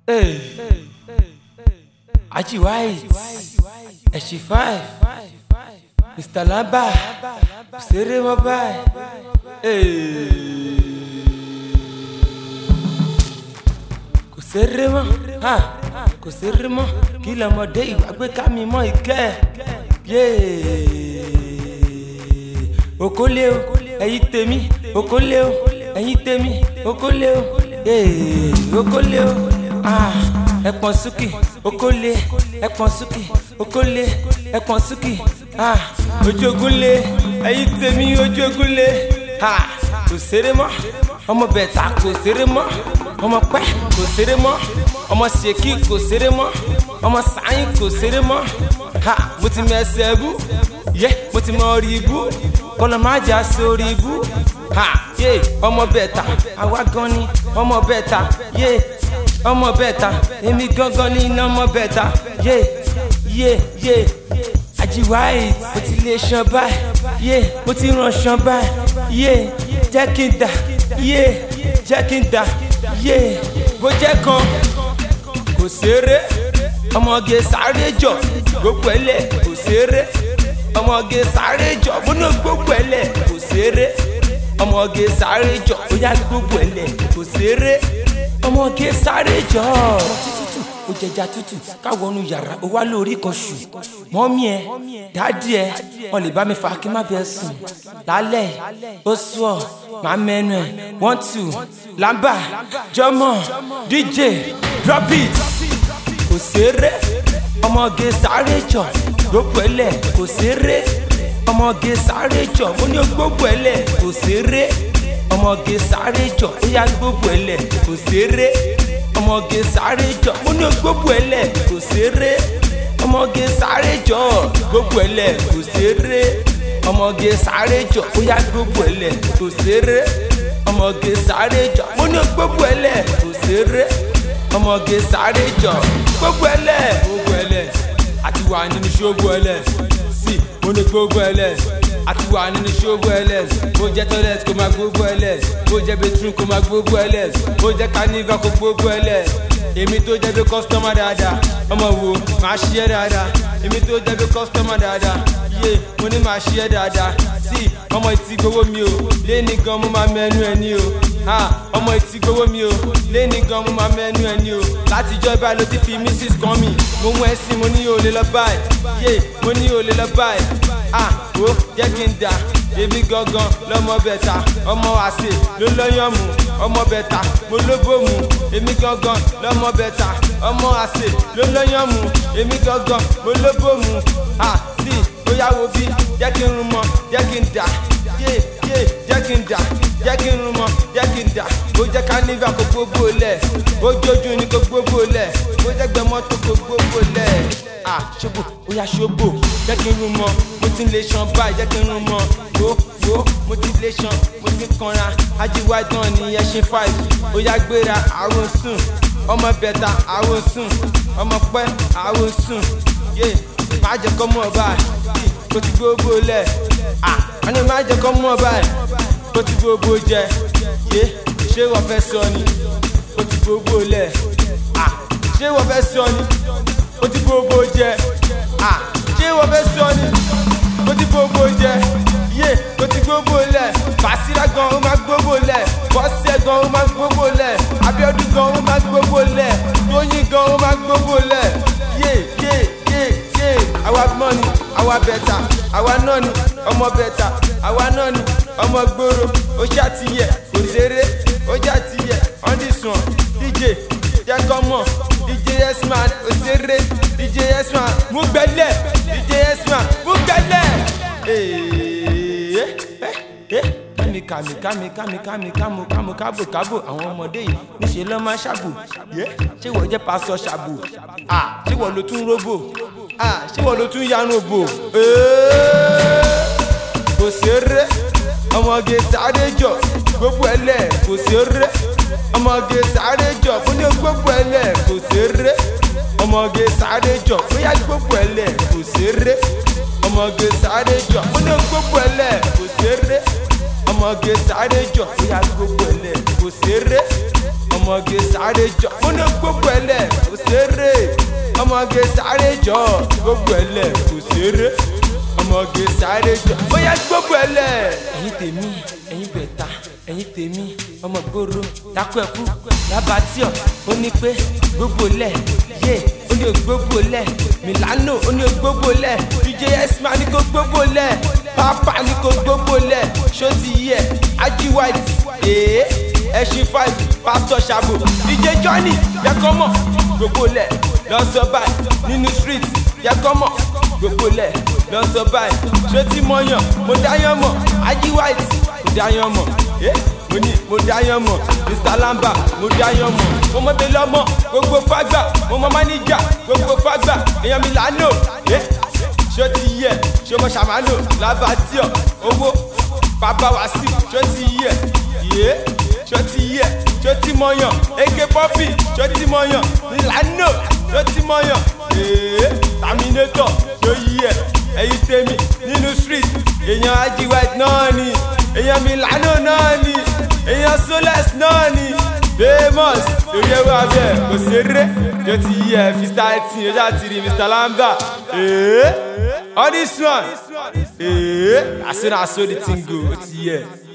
Hey. Aji White, Ẹ̀ṣì five, Mr. Lamba, Ṣeré mọ́ báyìí. Hey. Kò ṣeré mọ́, ha, kò ṣeré mọ́, kí lọ́mọdé ìgbàgbé ká mi mọ́ ìkẹ́. Yéé. Okòlé o, ẹ̀yin tèmi, okòlé o, ẹ̀yin tèmi, okòlé o, ee, okòlé o, ah, ẹ̀pọ̀n súkì, okòlé, ẹ̀pọ̀n súkì, okòlé, ẹ̀pọ̀n súkì, ah, ojú ogun lé, ẹ̀yin tèmi ojú ogun lé, ah, kò ṣeré mọ́, ọmọ bẹ̀tà kò ṣeré mọ́, ọmọ pẹ́ kò ṣeré mọ́, ọmọ ṣèkí kò ṣeré mọ́, ọmọ sàáyìn kò ṣeré mọ́, ha, mo ti mẹ́sẹ̀ bú, yẹ, mo ti mọ rí ibú kọlọ má jà sórí ibú ha yé ọmọ bẹta àwa gan ni ọmọ bẹta yé ọmọ bẹta èmi gangan ni iná ọmọ bẹta yé yé yé Aji White mo ti lè ṣan báyìí yé mo ti ràn ṣan báyìí yé jẹ́ kí n dà yé jẹ́ kí n dà yé bó jẹ́ kan kò ṣeré ọmọge sáré jọ gbogbo ẹlẹ kò ṣeré ọmọge sáré jọ múná gbogbo ẹlẹ kò ṣeré ọmọge sáré jọ bóyá gbogbo ẹlẹ kò ṣeré ọmọge sáré jọ. ọmọ tútù ó jẹjà tútù káwọnú yàrá ó wá lórí kan ṣù mọ́mí ẹ dáàdì ẹ wọn lè bá mi fa kí má bẹ́ẹ̀ sùn lálẹ́ ó sùn ọ́ màá mẹ́nu ẹ̀ one two lamba jọmọ dj drop it kò ṣeré ọmọge sáré jọ gbogbo ẹlẹ kò ṣeré ọmọge sáré jọ mo ní gbogbo ẹlẹ kò ṣeré ọmọge sáré jọ ó yá gbogbo ẹlẹ kò ṣeré ọmọge sáré jọ mo ní gbogbo ẹlẹ kò ṣeré ọmọge sáré jọ gbogbo ẹlẹ kò ṣeré ọmọge sáré jọ ó yá gbogbo ẹlẹ kò ṣeré ọmọge sáré jọ mo ní gbogbo ẹlẹ kò ṣeré ọmọge sáré jọ gbogbo ẹlẹ gbogbo ẹlẹ àti wà nínú ṣóògùn ẹlẹ sí mo ní gbogbo ẹlẹ àti wà nínú ṣóògùn ẹlẹ bó jẹ toilet kó máa gbogbo ẹlẹ bó jẹ bedroom kó máa gbogbo ẹlẹ bó jẹ carnival kó gbogbo ẹlẹ èmi tó jẹ bí kọ́sítọ́mà dáadáa ọmọ wo máa ṣí ẹ dáadáa èmi tó jẹ bí kọ́sítọ́mà dáadáa yé mo ní máa ṣí ẹ dáadáa sí ọmọ ìtì gbowó mi o léni gan mo máa mẹ́nu ẹ ní o ọmọ ìtì gbowó mi o léni gan mo máa mẹ́nu ẹ ní o látijọ́ ibà ló ti fi mrs kan mi mo mú ẹ sí mo ní olè lọ báyìí yé mo ní olè lọ báyìí ah ó jẹ́ kí n dà èmi gangan lọmọ bẹ̀tà ọmọ àṣẹ ló lọ́yàn mú ọmọ bẹ̀tà mo lóbó mu èmi gangan lọmọ bẹ̀tà ọmọ àṣẹ ló lọ́yàn mú èmi gangan mo lóbó mu ah sí bóyá wo bí jẹ́ kí n rún mọ́ jẹ́ kí n dà yé yé jẹ́ kí n dà jẹ́ kí n rún mọ́ jẹ́ kí n dà bó jẹ́ kánífà kó gbogbo lẹ̀ bó jójú ni kó gbogbo lẹ̀ bó jẹ́ gbẹmọ́tò kó gbogbo lẹ̀ ah ṣobo ó yá ṣobo jẹ́ kí n rún mọ́ mo ti lè ṣan báyìí jẹ́ kí n rún mọ́ wo wo mo ti lè ṣan mo ti kanra Aji White náà ní ẹṣin five ó yá gbéra àrùn sùn ọmọ bẹ̀tà àrùn sùn ọmọ pẹ́ àrùn sùn yé má jẹ́ kọ́ mọ́ báyìí kó ti gbogbo lẹ̀ ah wọ́n ní má jẹ́ kọ́ mọ́ báyìí kó ti gbogbo jẹ yé ṣé wọ́n fẹ́ sọ ni kó ti gbogbo lẹ̀ ah ṣé wọ́n fẹ́ sọ ni ó ti gbogbo jẹ ah ṣé wọ́n fẹ́ sọ ni ó ti gbogbo jẹ yé ó ti gbogbo lẹ̀ Basira gan ó máa gbogbo lẹ̀ Bọ́sẹ̀ gan ó máa gbogbo lẹ̀ Abíọ́dún gan ó máa gbogbo lẹ̀ Tóyìn gan ó máa gbogbo lẹ̀ yé yé yé yé àwa mọ́ ni àwa bẹ̀tà àwa náà ni ọmọ bẹ̀tà àwa náà ni ọmọ gbòòrò ó ṣàtìyẹ kò ṣeré ó ṣàtìyẹ ọ́ndìsùn dj jẹ́ kọ́ mọ̀ dj yesman ó ṣeré dj yesman mú gbẹ́lẹ̀ dj yesman mú gbẹ́lẹ̀ kàmì kàmì kàmì kàmì kàmì kàmù kàmù kábò kábò àwọn ọmọdé yìí níṣẹ́ lọ́ máa ṣàbò ṣé wọ́n jẹ́ pásọ ṣàbò ṣé wọ́n ló tún róbò ṣé wọ́n ló tún yanu bò kò ṣeré ọmọge sáré jọ gbogbo ẹlẹ kò ṣeré ọmọge sáré jọ mo ní gbogbo ẹlẹ kò ṣeré ọmọge sáré jọ bóyá gbogbo ẹlẹ kò ṣeré ọmọge sáré jọ mo ní gbogbo ẹlẹ kò ṣeré ọmọge sáré jọ bóyá gbogbo ẹlẹ kò ṣeré ọmọ. ọmọge sáré jọ mo ní gbogbo ẹlẹ kò ṣeré ọmọge sáré jọ gbogbo ẹlẹ kò ṣeré ọmọge sáré jọ bóyá gbogbo ẹlẹ. ẹ̀yin tèmi ẹ̀yin bẹ̀ta ẹ̀yin tèmi ọmọ gbòòrò dákú ẹ̀kú lábàtíọ̀ ó ní pé gbogbo lẹ̀ yé ó ní gbogbo lẹ̀ milano ó ní gbogbo lẹ̀ dj esma ní kó gbogbo lẹ̀ pápá ní kó gbogbo lẹ̀ ṣó ti yẹ ají white èé ẹṣin five pastor ṣàbò dj johnny yẹkọ mọ gbogbo lẹ̀ lọ́sọ̀ báyìí nínú street yẹkọ mọ gbogbo lẹ̀ lọ́sọ̀ báyìí ṣó ti mọ̀yàn mo dáyàn mọ̀ ají white mo dáyàn mọ̀ ẹ́ mo ní mo dáyàn mọ̀ mr lamba mo dáyàn mọ̀ mo mọ̀ bẹ́ẹ̀ lọ́mọ gbogbo fágbà mo mọ̀ máníjà gbogbo fágbà èèyàn mi lánàá ẹ́ ṣó ti yẹ ṣó mọ̀ ṣàmánò lábàtíọ̀ owó bàbá wá sí ṣó ti yẹ yé ṣó ti yẹ ṣó ti mọ̀yàn eke pọ́pì ṣó ti mọ̀yàn lánàá ṣó ti mọ̀yàn ee terminator ṣó yẹ ẹyin tèmi nínú street èèyàn ají white náà ni èèyàn milano náà ni èèyàn soles náà ni famous lórí ẹwà bẹ́ẹ̀ kò ṣeré tó ti yí ẹ mr eighteen ojú àti rí mr lamba ee all this one ee as soon as so the thing go ó ti yẹ.